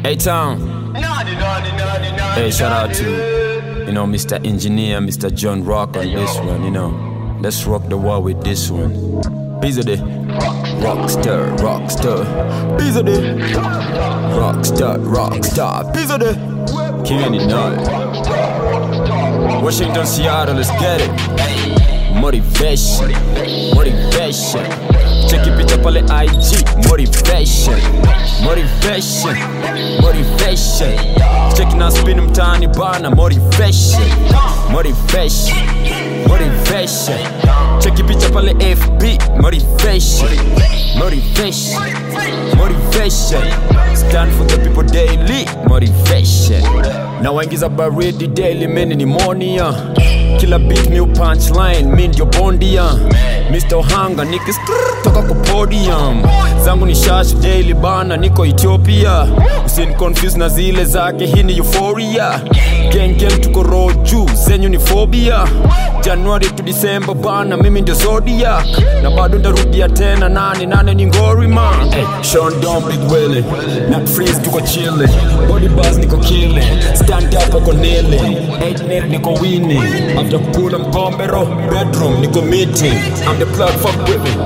A Town. Hey, shout out to, you know, Mr. Engineer, Mr. John Rock on this one, you know. Let's rock the wall with this one. Pizza day. Rockstar, rockstar. Pizza day. Rockstar, rockstar. Pizza day. King it night. Washington, Seattle, let's get it. Motivation, motivation. Cheki picha pale IG, motivation, motivation, motivation. Cheki na spin mtaani bana, motivation, motivation, motivation. Cheki picha pale FB, motivation, motivation, motivation. Stand for the people daily, motivation. Na waingiza baridi daily, meni ni monia kila beat mi punchline mi ndio bondia Mr. Ohanga toka kwa podium zangu ni shash daily bana niko Ethiopia usin confuse na zile zake hii ni euphoria gang gang tuko roho juu zenyu ni phobia Januari to December bana mimi ndio zodiac na bado ndarudia tena nane nane ni ngori man hey, Sean Don Big Willie na freeze tuko chilling body buzz niko killing stand up ako kneeling 8 nil niko winning after kukula mkombero bedroom niko meeting I'm the plug fuck with me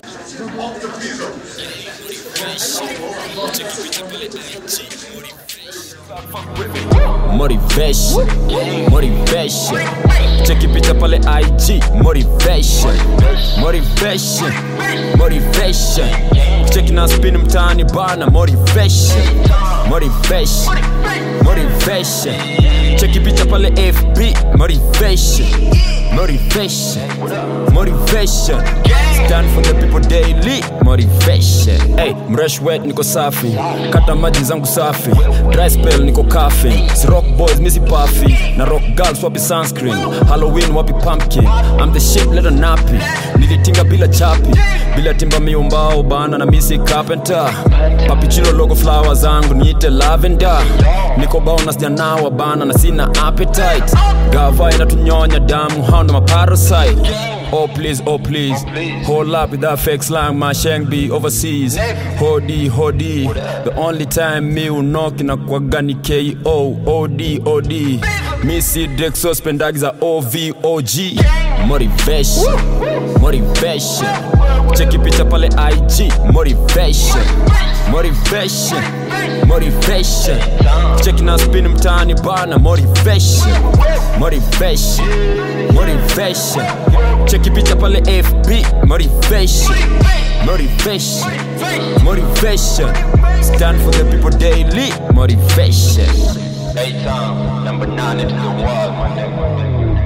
motivation motivation cheki picha pale IG motivation motivation motivation cheki na spin mtaani bana motivation motivation motivation cheki picha pale FB motivation motivation motivation stand for the people daily motivation hey mresh wet niko safi kata maji zangu safi dry spell niko kafi si rock boys misi puffy na rock girls wapi sunscreen halloween wapi pumpkin i'm the shit letter nappy nilitinga bila chapi bila timba miumbao bana na misi carpenter papichilo logo flower zangu niite lavender niko bao na sijanawa bana na sina appetite gava inatunyonya damu hao ndo maparasite Oh please, oh please, hold up with that fake slang, my shank be overseas. Hodi, hodi, the only time me will knock na kwa gani KO, OD, OD. Me see Drexo spendagi za OVOG. Motivation, motivation. Cheki picha pale IG, motivation, motivation, motivation. Cheki na spin mtaani bana, motivation, motivation, motivation. Cheki picha pale FB, motivation, motivation, motivation. Stand for the people daily, motivation. A-Town, number nine into the world, my nigga.